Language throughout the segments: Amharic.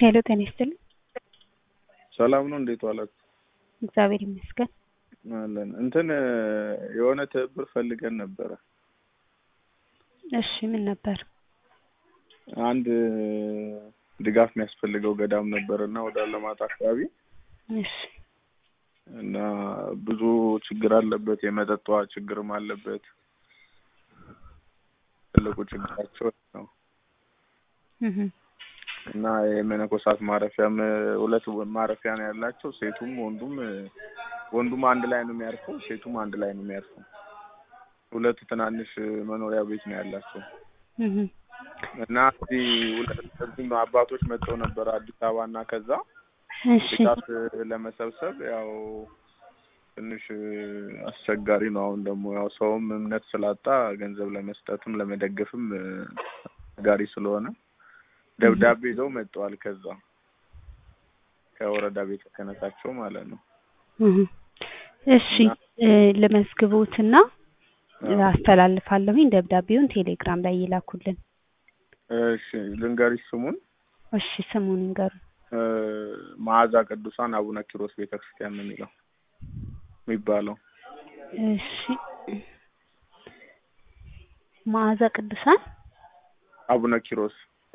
ሄሎ ጤና ይስጥልኝ። ሰላም ነው። እንዴት ዋላችሁ? እግዚአብሔር ይመስገን። አለን እንትን የሆነ ትብብር ፈልገን ነበረ። እሺ ምን ነበር? አንድ ድጋፍ የሚያስፈልገው ገዳም ነበር እና ወደ አለማጣ አካባቢ እሺ እና ብዙ ችግር አለበት። የመጠጥ ውሃ ችግርም አለበት። ትልቁ ችግራቸው ነው እህ እና የመነኮሳት ማረፊያም ሁለት ማረፊያ ነው ያላቸው። ሴቱም ወንዱም ወንዱም አንድ ላይ ነው የሚያርፈው፣ ሴቱም አንድ ላይ ነው የሚያርፈው። ሁለት ትናንሽ መኖሪያ ቤት ነው ያላቸው እህ እና እዚህ ሁለት እዚህም አባቶች መጥተው ነበር አዲስ አበባ እና ከዛ እሺ ድጋፍ ለመሰብሰብ ያው ትንሽ አስቸጋሪ ነው። አሁን ደግሞ ያው ሰውም እምነት ስላጣ ገንዘብ ለመስጠትም ለመደገፍም አስቸጋሪ ስለሆነ ደብዳቤ ይዘው መጥተዋል። ከዛ ከወረዳ ቤተ ክህነታቸው ማለት ነው። እህ እሺ ለመዝግቦትና አስተላልፋለሁኝ። ደብዳቤውን ቴሌግራም ላይ ይላኩልን። እሺ ልንገሪሽ ስሙን እሺ ስሙን ይንገሩ። መዓዛ ቅዱሳን አቡነ ኪሮስ ቤተክርስቲያን ነው የሚለው የሚባለው። እሺ መዓዛ ቅዱሳን አቡነ ኪሮስ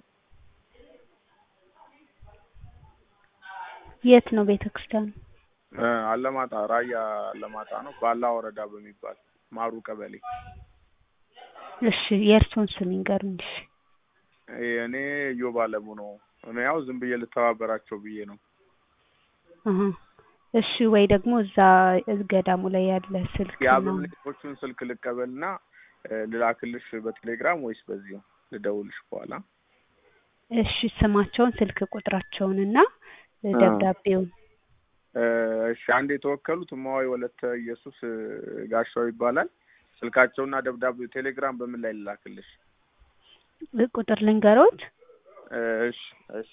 የት ነው ቤተክርስቲያኑ? አለማጣ ራያ አለማጣ ነው። ባላ ወረዳ በሚባል ማሩ ቀበሌ። እሺ የእርስዎን ስም ይንገሩኝ። እሺ እኔ እዮብ አለሙ ነው። እኔ ያው ዝም ብዬ ልተባበራቸው ብዬ ነው። አሀ እሺ ወይ ደግሞ እዛ ገዳሙ ላይ ያለ ስልክ ነው። የአበምኔቶቹን ስልክ ልቀበልና ልላክልሽ በቴሌግራም ወይስ በዚሁ ልደውልሽ በኋላ? እሺ ስማቸውን፣ ስልክ ቁጥራቸውንና ደብዳቤውን እሺ አንድ የተወከሉት እማዋይ ወለተ ኢየሱስ ጋሻው ይባላል። ስልካቸውና ደብዳቤው ቴሌግራም በምን ላይ ልላክልሽ? ቁጥር ልንገሮት? እሺ እሺ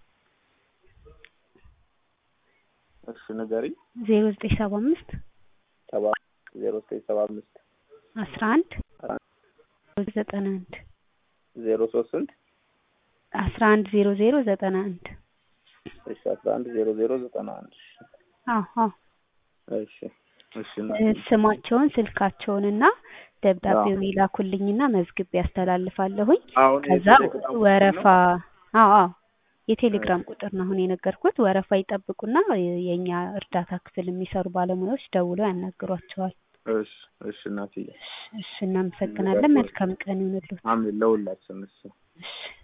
እሺ ንገሪ። ዜሮ ዘጠኝ ሰባ አምስት ሰባ ዜሮ ዘጠኝ ሰባ አምስት አስራ አንድ ዘጠና አንድ ዜሮ ሶስት ስንት አስራ አንድ ዜሮ ዜሮ ዘጠና አንድ እሺ አስራ አንድ ዜሮ ዜሮ ዘጠና አንድ አዎ አዎ እሺ እሺ ስማቸውን ስልካቸውንና ደብዳቤውን ይላኩልኝና መዝግቤ ያስተላልፋለሁኝ። አሁን ከዛ ወረፋ አዎ አዎ የቴሌግራም ቁጥር ነው አሁን የነገርኩት። ወረፋ ይጠብቁና የኛ እርዳታ ክፍል የሚሰሩ ባለሙያዎች ደውለው ያናግሯቸዋል። እሺ እሺ እናትዬ እሺ እናመሰግናለን። መልካም ቀን ይሁንልዎት። አሜን ለሁላችን እሺ እሺ